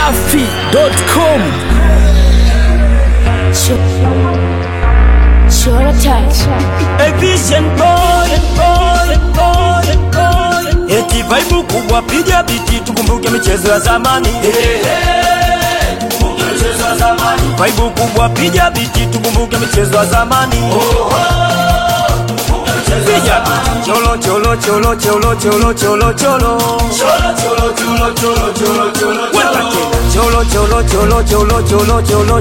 dachimsafi.com Sure attack. Efficient boy, boy, boy, boy. Eti vibe kubwa piga biti tukumbuke michezo ya zamani Vibe kubwa piga biti tukumbuke michezo ya zamani Piga biti. cholo cholo cholo cholo cholo cholo cholo Weka tena. cholo cholo cholo cholo cholo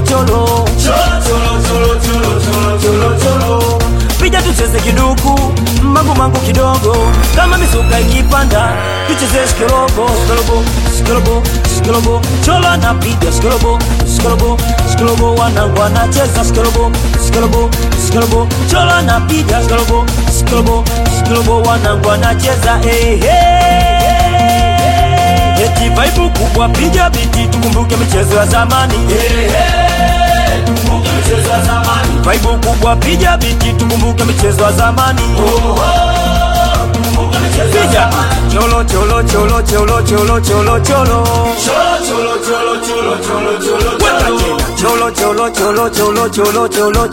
cholo cholo Pija tucheze kiduku mangu mangu kidogo kama misuka ikipanda tucheze skorobo skorobo skorobo skorobo cholo anapiga skorobo skorobo skorobo wanangu wanacheza skorobo skorobo skorobo cholo anapiga skorobo skorobo skorobo wanangu wanacheza eh eh eti vibe kubwa piga biti tukumbuke michezo ya zamani Vibe kubwa piga biti tukumbuke michezo ya zamani Piga cholo cholo cholo cholo cholo cholo cholo Weka tena cholo cholo cholo cholo cholo cholo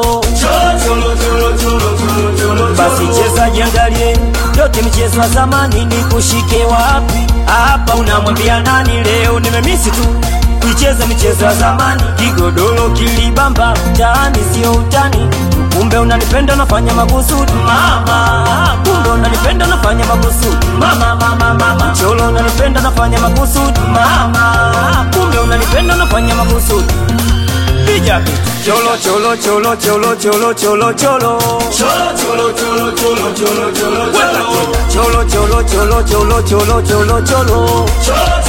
cholo basi cheza jiangalie yote michezo ya zamani ni kushike wapi hapa unamwambia nani leo nimemisi tu kuicheza michezo ya zamani kigodoro kilibamba mtaani sio utani kumbe unanipenda unafanya makusudi mama kumbe unanipenda unafanya makusudi mama mama mama cholo unanipenda unafanya makusudi mama kumbe unanipenda unafanya makusudi piga picha. cholo cholo cholo cholo cholo cholo cholo Weka tena. cholo cholo cholo cholo cholo cholo cholo